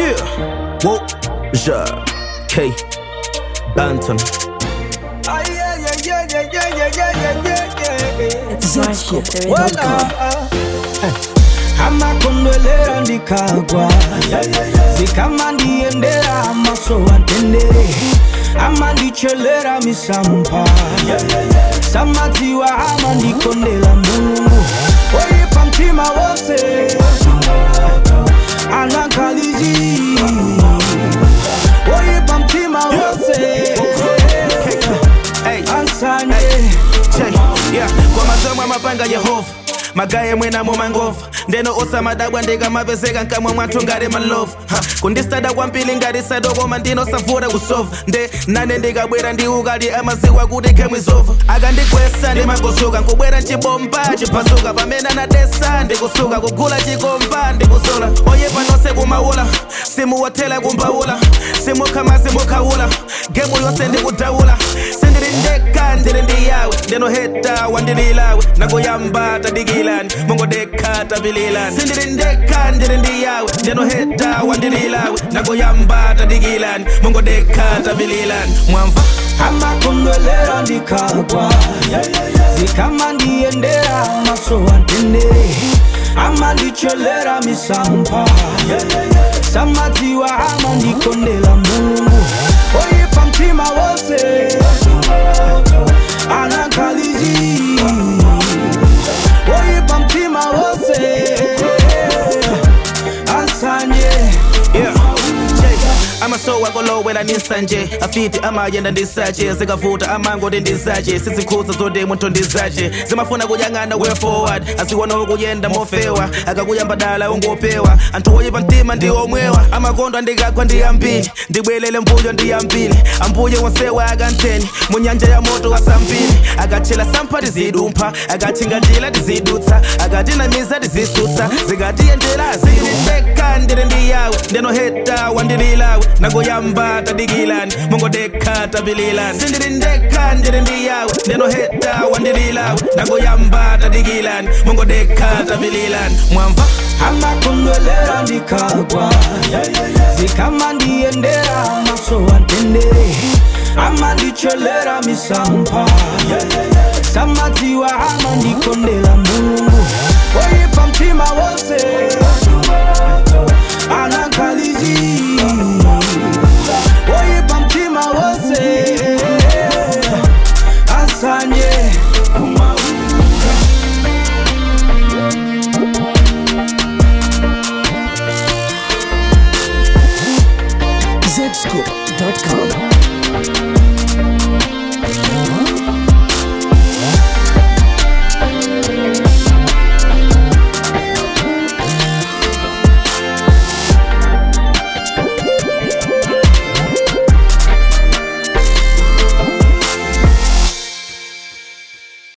Yeah. Whoa. Ja. K. Banton. Ah, yeah, yeah, yeah, yeah, yeah, yeah, yeah, yeah, yeah. It's Zachary. Wala. amakondwelera ndikagwa zikama ndiendera amaso antendere amandichelera misampa samadziwa amandikondela mulungu oyipa mtima wose anakalizi oyipa mtima wose Hey. ansanye Check. Yeah. Kwa mazomo amapanga Yehova magaye mwena mumangova ndeno osamadabwa ndikamapezeka nkamwe mwathu ngati malovu Ha, kundisada kwambiri ngati sadokoma ndinosavura kusova nde nane ndikabwera ndi ukali amaziwa kuti khemwizova akandikwesa ndimagosuka nkubwera nchibomba chiphasuka pamene anadesa ndikusuka kugula chikomba ndikusola oyepa nonse kumaula simuwathela kumbaula simukhama simukhawula gemu yonse ndikudawula sindili ndekha ndili ndi yawe ndinoheta wandililawe nakuyamba tadikilani mongodekha tapililani sindili ndekha ndili ndi yawe ndinoheta wandililawe nakuyamba tadikilani mongodekha tapililani mwamva amakondwelera ndikagwa zikama ndiendera amaso antendere amandichelera misampa samadziwa amandikondela mulungu oyipa mtima wose anakalizi oyipa mtima wose asanye Yeah. Check. amasowa kolowela ninsanje afiti amayenda ndisache zikavuta amangoti ndizache sizikhuza zoti munthu ndizache zimafuna kuyang'ana way forward asiwona okuyenda mofewa akakuyamba dala ungopewa anthu oyipa mtima ndi omwewa amakondo andikagwa ndi ambiri ndibwelele mbuyo ndi ambiri ambuye wonsewa akantheni mu nyanja ya moto asambiri akatchela sampha tizidumpha akatchinga njira tizidutsa akatinamiza tizisutsa zikatiyendera zilindeka ndili ndi yawe ndinoheta wandililawe nagoyamba tadikilani mongodekha tapililani sindili ndekha ndili ndi yawe ndinoheta wandililawe nagoyamba tadikilani mongodekha tapililani mwamva amakondwelera ndikagwa zikama ndiendera amaso antendere amandichelera misampa samadziwa amandikondela